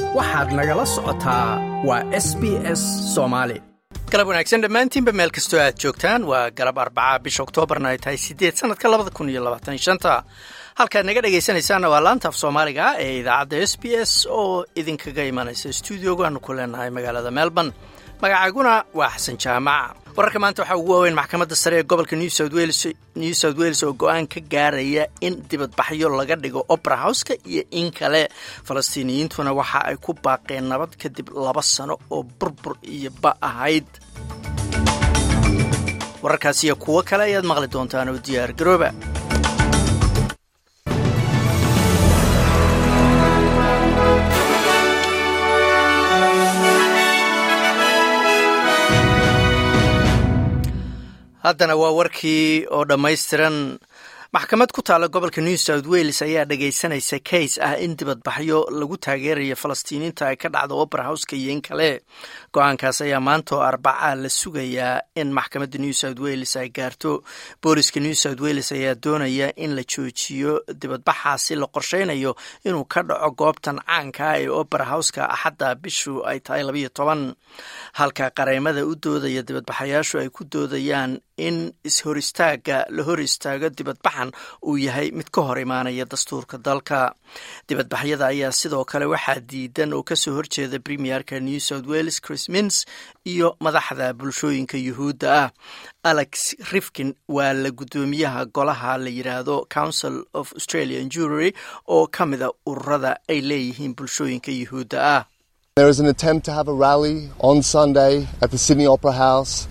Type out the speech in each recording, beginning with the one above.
waxaad nagala socotaa waa s b s soomaali galab wanaagsan dhammaantiinba meel kastoo aad joogtaan waa galab arbaca bisha oktoobarna ay tahay siddeed sanadka labada kun iyo labaatan shanta halkaad naga dhegaysanaysaanna waa laanta af soomaaliga ee idaacadda s b s oo idinkaga imanaysa stuudiogu aanu ku leenahay magaalada melbourne magacaaguna waa xasan jaamac wararka maanta waxaa ugu waaweyn maxkamadda sare ee gobolka new south wales oo go-aan ka gaaraya in dibadbaxyo laga dhigo opera houska iyo in kale falastiiniyiintuna waxa ay ku baaqeen nabad kadib laba sano oo burbur iyo ba ahayd wararkaas iyo kuwo kale ayaad maqli doontaan oo diyaar garooba haddana waa warkii oo dhammaystiran maxkamad ku taalla gobolka new south wales ayaa dhagaysanaysa kays ah in dibadbaxyo lagu taageerayo falastiiniinta ay ka dhacdo opera houska iyo in kale go-aankaas ayaa maanta oo arbaca la sugayaa in maxkamadda new south wales ay gaarto booliska new south wales ayaa doonaya in la joojiyo dibadbaxaasi la qorsheynayo inuu ka dhaco goobtan caanka ee opera houska axadda bishu ay tahay labayo toban halka qareemada u doodaya dibadbaxayaashu ay ku doodayaan in ishor istaaga la hor istaago dibadbaxan uu yahay mid ka hor imaanaya dastuurka dalka dibadbaxyada ayaa sidoo kale waxaa diidan oo kasoo horjeeda premierka new south wales chris mins iyo madaxda bulshooyinka yuhuudda ah alex rifkin waa la guddoomiyaha golaha la yidhaahdo council of australian jury oo ka mida ururada ay leeyihiin bulshooyinka yuhuudda ah There is an attempt to have a rally on Sunday at the Sydney Opera House.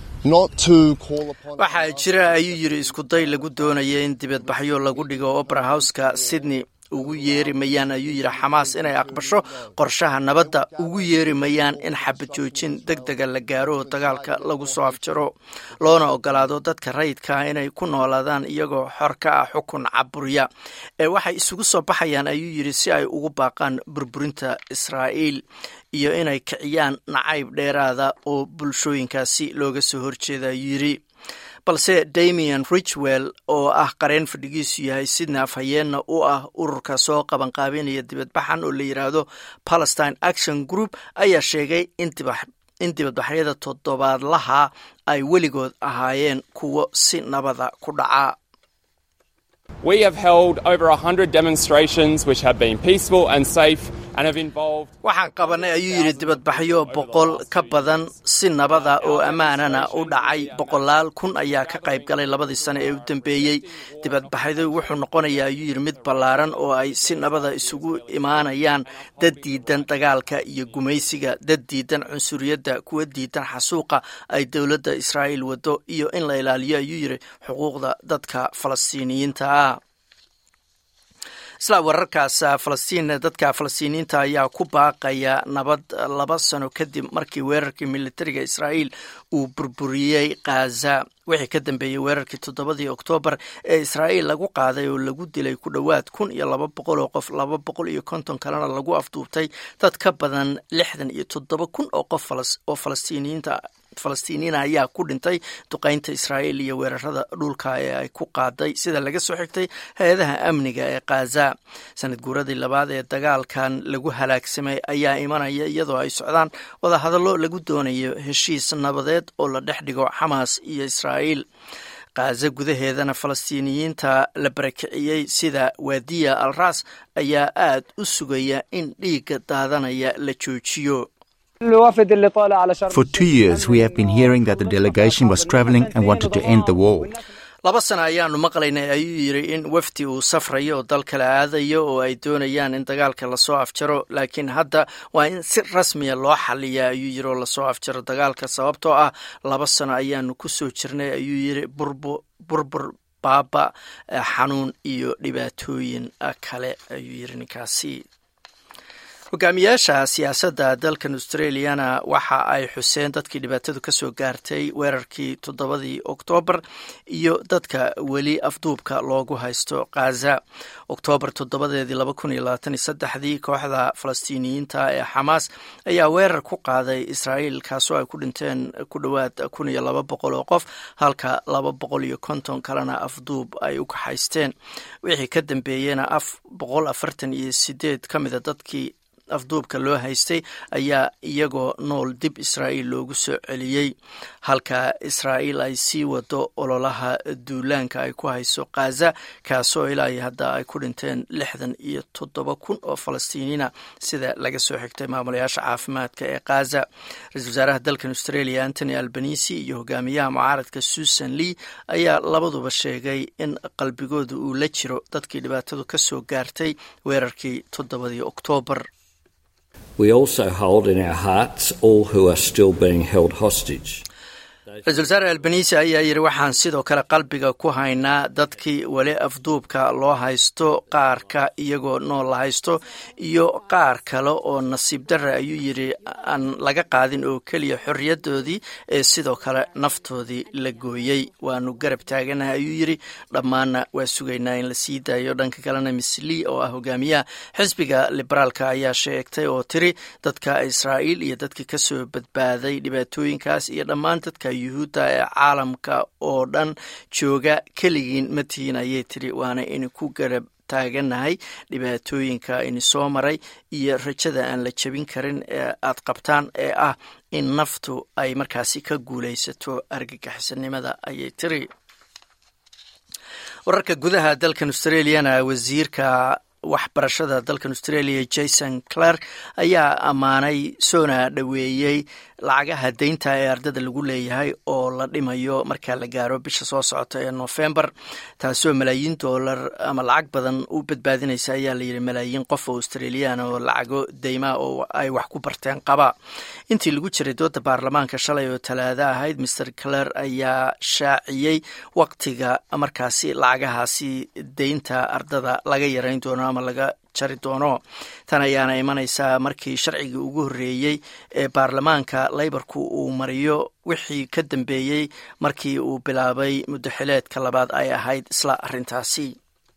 waxaa jira ayuu yidhi iskuday lagu doonaya in dibadbaxyo lagu dhigo opera houska sydney ugu yeeri mayaan ayuu yidhi xamaas inay aqbasho qorshaha nabadda ugu yeeri mayaan in xabad joojin deg dega la gaaro oo dagaalka lagu soo afjaro loona ogolaado dadka rayidkaa inay ku noolaadaan iyagoo xor ka ah xukun caburiya ee waxay isugu soo baxayaan ayuu yidhi si ay ugu baaqaan burburinta israa'iil iyo inay kiciyaan nacayb dheeraada oo bulshooyinkaasi looga soo horjeeda ayuu yidhi balse damian richwell oo ah qareen fadhigiisu yahay sidna afhayeenna u ah ururka soo qabanqaabinaya dibadbaxan oo la yidhaahdo palestine action group ayaa sheegay in dibadbaxyada toddobaadlaha ay weligood ahaayeen kuwo si nabada ku dhaca We have held over 100 demonstrations which have been peaceful and safe and have involved waxaan qabanay ayuu yidhi dibadbaxyo boqol ka badan si nabada oo ammaanana u dhacay boqolaal kun ayaa ka qayb galay labadii sano ee u dambeeyey dibadbaxyadu wuxuu noqonayaa ayuu yidhi mid ballaaran oo ay si nabada isugu imaanayaan dad diidan dagaalka iyo gumaysiga dad diidan cunsuriyadda kuwa diidan xasuuqa ay dowladda israa'iil wado iyo in la ilaaliyo ayuu yidhi xuquuqda dadka falastiiniyiinta ah isla wararkaas falastiin dadka falastiiniyiinta ayaa ku baaqaya nabad laba sano kadib markii weerarkii militariga israa'iil uu burburiyey khaza wixii ka dambeeyey weerarkii toddobadii oktoobar ee israa'iil lagu qaaday oo lagu dilay ku dhowaad kun iyo laba boqol oo qof laba boqol iyo konton kalena lagu afduubtay dad ka badan lixdan iyo toddoba kun oo qof oo falastiiniyiinta falastiiniyiina ayaa ku dhintay duqaynta israa'iil iyo weerarada dhulka ee ay ku qaaday sida laga soo xigtay hay-adaha amniga ee khaza sanad guuradii labaad ee dagaalkan lagu halaagsamay ayaa imanaya iyadoo ay socdaan wadahadallo lagu doonayo heshiis nabadeed oo la dhex dhigo xamaas iyo israa'iil khaza gudaheedana falastiiniyiinta la barakiciyey sida waadiya al ras ayaa aad u sugaya in dhiigga daadanaya la joojiyo For two years, we have been hearing that the delegation was traveling and wanted to end the war. laba sana ayaanu maqlaynay ayuu yidhi in wafdi uu safrayo oo dal kale aadayo oo ay doonayaan in dagaalka lasoo afjaro laakiin hadda waa in si rasmiya loo xaliya ayuu yidhi oo lasoo afjaro dagaalka sababtoo ah laba sano ayaanu ku soo jirnay ayuu yidhi burbur baaba xanuun iyo dhibaatooyin kale ayuu yidhi ninkaasi hogaamiyaasha siyaasadda dalkan australiana waxa ay xuseen dadkii dhibaatadu ka soo gaartay weerarkii toddobadii oktoobar iyo dadka weli afduubka loogu haysto khaza oktoobar toddobadeedii laba kun iyo labaatan iyo saddexdii kooxda falastiiniyiinta ee xamaas ayaa weerar ku qaaday israa'iil kaasoo ay ku dhinteen ku dhowaad kun iyo laba boqol oo qof halka laba boqol iyo konton kalena afduub ay u kaxaysteen wixii ka dambeeyena af boqol afartan iyo sideed ka mida dadkii afduubka loo haystay ayaa iyagoo nool dib israa'iil loogu soo celiyey halka israa'iil ay sii wado ololaha duulaanka ay ku hayso khaza kaasoo ilaa iyo hadda ay ku dhinteen lixdan iyo toddoba kun oo falastiiniina sida laga soo xigtay maamulayaasha caafimaadka ee khaza ra-isul wasaaraha dalkan australia antony albanisi iyo hogaamiyaha mucaaradka susan lee ayaa labaduba sheegay in qalbigooda uu la jiro dadkii dhibaatadu ka soo gaartay weerarkii toddobadii oktoobar ra-isul wasaare albanisi ayaa yidhi waxaan sidoo kale qalbiga ku haynaa dadkii weli afduubka loo haysto qaarka iyagoo nool la haysto iyo qaar kale oo nasiib darre ayuu yidhi aan laga qaadin oo keliya xorriyadoodii ee sidoo kale naftoodii la gooyey waanu garab taaganahay ayuu yidhi dhammaanna waa sugaynaa in la sii daayo dhanka kalena miss lee oo ah hogaamiyaha xisbiga liberaalka ayaa sheegtay oo tiri dadka israa'iil iyo dadkii kasoo badbaaday dhibaatooyinkaas iyo dhammaan dadka yuhuudda ee caalamka oo dhan jooga keligiin ma tihiin ayay tiri waana in ku garab taaganahay dhibaatooyinka ini soo maray iyo rajada aan la jebin karin ee aad qabtaan ee ah in naftu ay markaasi ka guulaysato argagixisanimada ayay tiri wararka gudaha dalkan australiana wasiirka waxbarashada dalkan australia jason clark ayaa ammaanay soona dhoweeyey lacagaha deynta ee ardada lagu leeyahay oo la dhimayo markaa la gaaro bisha soo socota ee november taasoo malaayiin doolar ama lacag badan u badbaadinaysa ayaa layidhi malaayiin qof oo australian oo lacago deymaa oo ay wax ku barteen qaba intii lagu jiray dooda baarlamaanka shalay oo talaado ahayd master clare ayaa shaaciyey waqtiga markaasi lacagahaasi deynta ardada laga yarayn doono ama laga jari doono tan ayaana imanaysaa markii sharcigii ugu horreeyey ee baarlamaanka leybarku uu mariyo wixii ka dambeeyey markii uu bilaabay muddaxileedka labaad ay ahayd isla arrintaasi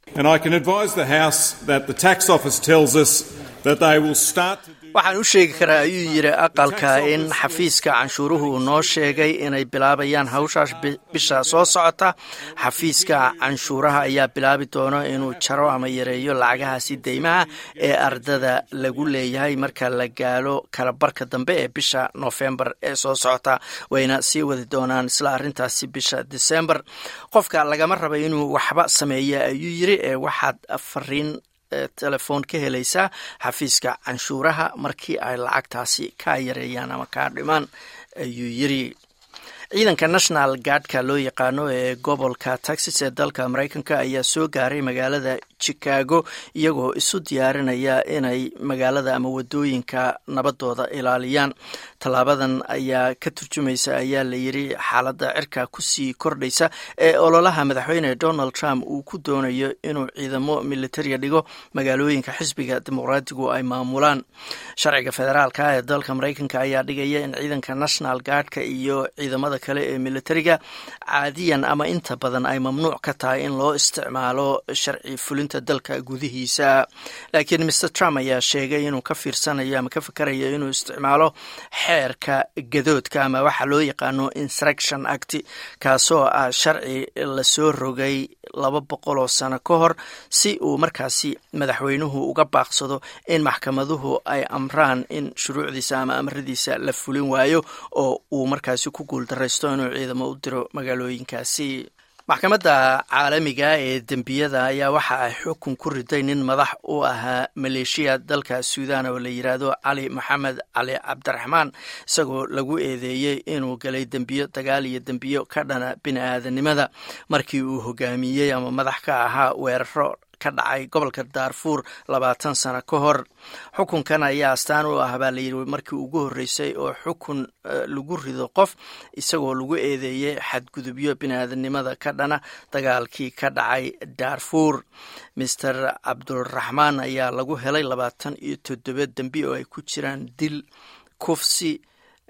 waxaan u sheegi karaa ayuu yidhi aqalka in xafiiska canshuuruhu uu noo sheegay inay bilaabayaan hawshaas bisha soo socota xafiiska canshuuraha ayaa bilaabi doono inuu jaro ama yareeyo lacagahaasi deymaha ee ardada lagu leeyahay marka la gaalo kalabarka dambe ee bisha nofembar ee soo socota wayna sii wadi doonaan isla arrintaasi bisha disembar qofka lagama raba inuu waxba sameeya ayuu yidhi ee waxaad fariin telefoon ka helaysaa xafiiska canshuuraha markii ay lacagtaasi kaa yareeyaan ama kaa dhimaan ayuu yiri ciidanka national guardka loo yaqaano ee gobolka texas ee dalka mareykanka ayaa soo gaaray magaalada chicago iyagoo isu diyaarinaya inay magaalada ama wadooyinka nabadooda ilaaliyaan tallaabadan ayaa ka turjumaysa ayaa la yiri xaaladda cirka kusii kordhaysa ee ololaha madaxweyne donald trump uu ku doonayo inuu ciidamo militariya dhigo magaalooyinka xisbiga dimuqraadigu ay maamulaan sharciga federaalka ee dalka mareykanka ayaa dhigaya in ciidanka national guardka iyo ciidamada kale ee militariga caadiyan ama inta badan ay mamnuuc ka tahay in loo isticmaalo sharci fulinta dalka gudihiisa laakiin mr trump ayaa sheegay inuu ka fiirsanayo ama ka fikerayo inuu isticmaalo xeerka gadoodka ama waxa loo yaqaano instruction act kaasoo ah sharci lasoo rogay laba boqol oo sano ka hor si uu markaasi madaxweynuhu uga baaqsado in maxkamaduhu ay amraan in shuruucdiisa ama amradiisa la fulin waayo oo uu markaasi ku guuldaraysto inuu ciidamo u diro magaalooyinkaasi maxkamadda caalamiga ee dembiyada ayaa waxa ay xukun ku riday nin madax u ahaa maleeshiya dalka suudan oo la yidhaahdo cali maxamed cali cabdiraxmaan isagoo lagu eedeeyey inuu galay dembiyo dagaal iyo dembiyo ka dhana bini aadanimada markii uu hogaamiyey ama madax ka ahaa weeraro ka dhacay gobolka daarfuur labaatan sano ka hor xukunkan ayaa astaan u ah baa layidhi markii ugu horreysay oo xukun lagu rido qof isagoo lagu eedeeyey xadgudubyo biniaadanimada ka dhana dagaalkii ka dhacay daarfuur master cabduraxmaan ayaa lagu helay labaatan iyo toddoba dembi oo ay ku jiraan dil kufsi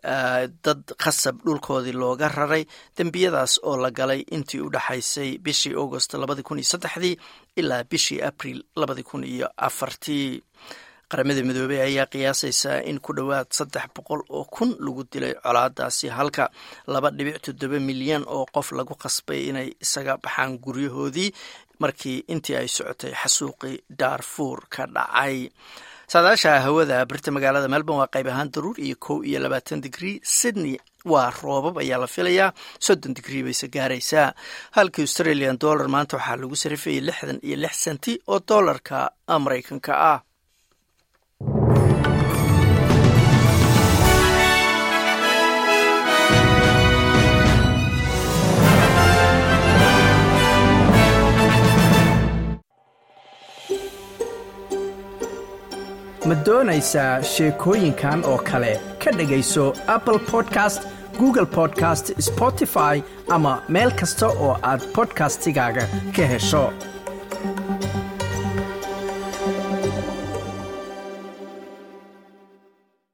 dad khasab dhulkoodii looga raray dembiyadaas oo la galay intii u dhexaysay bishii augost labadi kun iyo saddexdii ilaa bishii abril labadi kun iyo afartii qaramada midoobey ayaa qiyaasaysaa in ku dhowaad saddex boqol oo kun lagu dilay colaadaasi halka laba dhibic toddoba milyan oo qof lagu qasbay inay isaga baxaan guryahoodii markii intii ay socotay xasuuqii daarfuur ka dhacay saadaasha hawada birta magaalada melbourne waa qayb ahaan daruur iyo kow iyo labaatan digrii sydney waa roobab ayaa la filayaa soddon digrii bayse gaaraysaa halka australian dollar maanta waxaa lagu sarifayay lixdan iyo lix senti oo dollarka maraykanka ah ma doonaysaa sheekooyinkan oo kale ka dhegayso apple podcast google podcast spotify ama meel kasta oo aad bodkastigaaga ka hesho